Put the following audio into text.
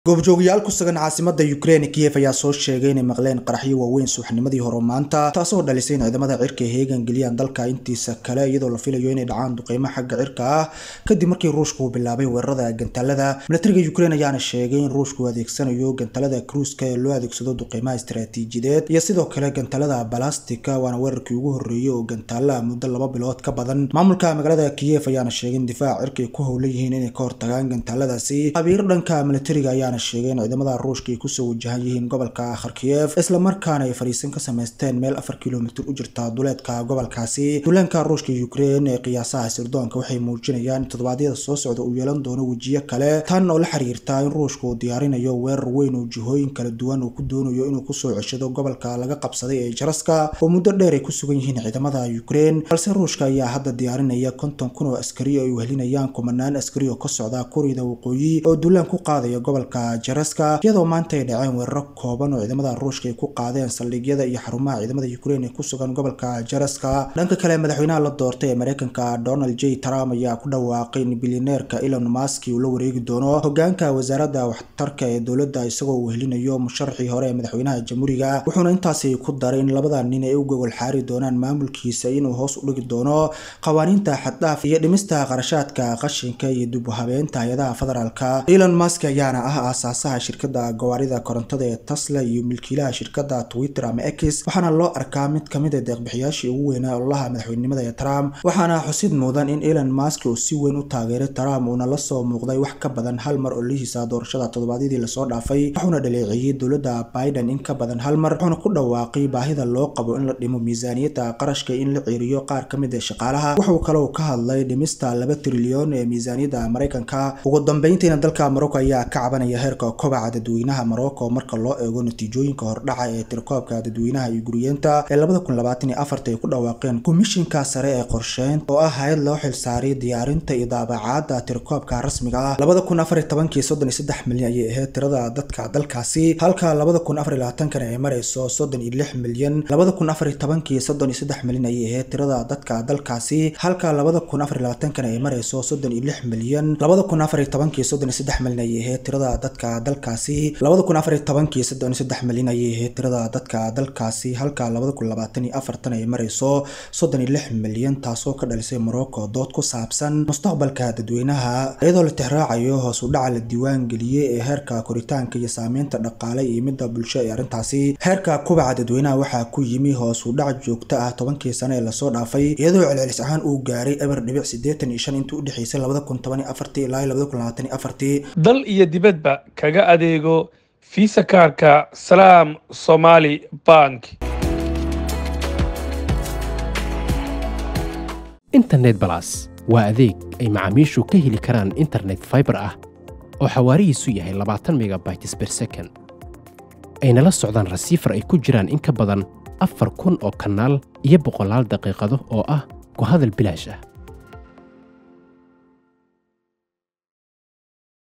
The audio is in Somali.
goobjoogayaal ku sugan caasimada Ukraine Kiev ayaa soo sheegay inay maqleen qaraxyo waaweyn subaxnimadii hore maanta taasoo dhalisay in ciidamada cirka ay heegan geliyaan dalka intiisa kale iyadoo la filayo inay dhacaan duqeymo xagga cirka ah kadib markii ruushku uu bilaabay weerarada gantaalada militariga Ukraine ayaana sheegay in ruushku adeegsanayo gantaalada cruise-ka ee loo adeegsado duqeymaha istiraatiijiyadeed iyo sidoo kale gantaalada balastika waana weerarkii ugu horreeyay oo gantaala muddo laba bilood ka badan maamulka magaalada Kiev ayaana sheegay in difaaca cirka ay ku howlan yihiin inay ka hortagaan gantaaladaasi khabiir dhanka militariga ayaa sheegay in ciidamada ruushka ay kusoo wajahan yihiin gobolka kharkiyev isla markaana ay fariisin ka samaysteen meel afar kilomitir u jirta duleedka gobolkaasi duulaanka ruushka ukraine ee qiyaasaha sirdoonka waxay muujinayaan in toddobaadyada soo socda uu yeelan doono wejiyo kale tan oo la xiriirta in ruushka uu diyaarinayo weerar weyn oo jihooyin kala duwan uu ku doonayo inuu kusoo ceshado gobolka laga qabsaday ee jaraska oo muddo dheer ay ku sugan yihiin ciidamada ukraine balse ruushka ayaa hadda diyaarinaya konton kun oo askari oo ay wehelinayaan kumanaan askari oo ka socda kurida waqooyi oo duulaan ku qaadaya gobolka jaraska iyadoo maanta ay dhaceen weeraro kooban oo ciidamada ruushka ay ku qaadeen saldhigyada iyo xarumaha ciidamada ukraine ee ku sugan gobolka jaraska dhanka kale madaxweynaha la doortay ee mareykanka donald j trump ayaa ku dhawaaqay in bilyaneerka elon musk uu la wareegi doono hogaanka wasaaradda waxtarka ee dowladda isagoo uu helinayo musharaxii hore ee madaxweynaha jamhuuriga wuxuuna intaasi ku daray in labada nin ay u gogol xaari doonaan maamulkiisa inuu hoos u dhigi doono qawaaniinta xaddhaaf iyo dhimista qarashaadka qashinka iyo dib u habeynta hay-adaha federaalka elon musk ayaana ah aasaasaha shirkada gawaarida korontada ee tesla iyo milkiilaha shirkada twitter ama x waxaana loo arkaa mid kamid a deeqbixiyaashii ugu weynaa ololaha madaxweynenimada ee trump waxaana xusid mudan in elon musk uu si weyn u taageeray trump uuna la soo muuqday wax ka badan hal mar ololihiisa doorashada toddobaadyadii lasoo dhaafay wuxuuna dhaleeceeyey dowladda biden in ka badan hal mar wuxuuna ku dhawaaqay baahida loo qabo in la dhimo miisaaniyadda qarashka in la ceeriyo qaar ka mid a shaqaalaha wuxuu kaloo ka hadlay dhimista laba trilyan ee miisaaniyadda maraykanka ugu dambeyntiina dalka morocco ayaa ka cabanaya heerka kobaca dadweynaha Morocco marka loo eego natiijooyinka hordhaca ee tirkoobka dadweynaha iyo guriyeenta ee labada kun labaatan iyo afarta ay ku dhawaaqeen komishinka sare ee qorsheynta oo ah hay'ad loo xilsaaray diyaarinta iyo daabacaadda tirkoobka rasmiga ah labada kun afar iyo tobankii soddon iyo saddex milyan ayay ahayd tirada dadka dalkaasi halka labada kun afar iyo labaatankana ay marayso soddon iyo lix milyan labada kun afar iyo tobankii soddon iyo saddex milyan ayay ahayd tirada dadka dalkaasi halka labada kun afar iyo labaatankana ay marayso soddon iyo lix milyan labada kun afar iyo tobankii soddon iyo saddex milyan ayay ahayd tirada dadka dalkaasi labada kun afar iyo tobankii soddon iyo saddex milyan ayay ahayd tirada dadka dalkaasi halka labada kun labaatan iyo afartan ay marayso soddon iyo lix milyan taasoo ka dhalisay morocco dood ku saabsan mustaqbalka dadweynaha iyadoo la tixraacayo hoos u dhaca la diiwaan geliyey ee heerka koritaanka iyo saameynta dhaqaale iyo midda bulsho ee arrintaasi heerka kubaca dadweynaha waxaa ku yimi hoos u dhac joogto ah tobankii sano ee lasoo dhaafay iyadoo celcelis ahaan uu gaaray eber dhibic siddeetan iyo shan intii u dhexeysay labada kun toban iyo afartii ilaa labada kun labaatan iyo afartii dal iyo dibadba kaga adeego fiisa kaarka salaam somaali bank internet balas waa adeeg ay macaamiishu ka heli karaan internet faibar ah oo xawaarihiisu yahay labaatan megabytes ber second ayna la socdaan rasiifar ay ku jiraan in ka badan afar kun oo kanaal iyo boqolaal daqiiqado oo ah ku hadal bilaash ah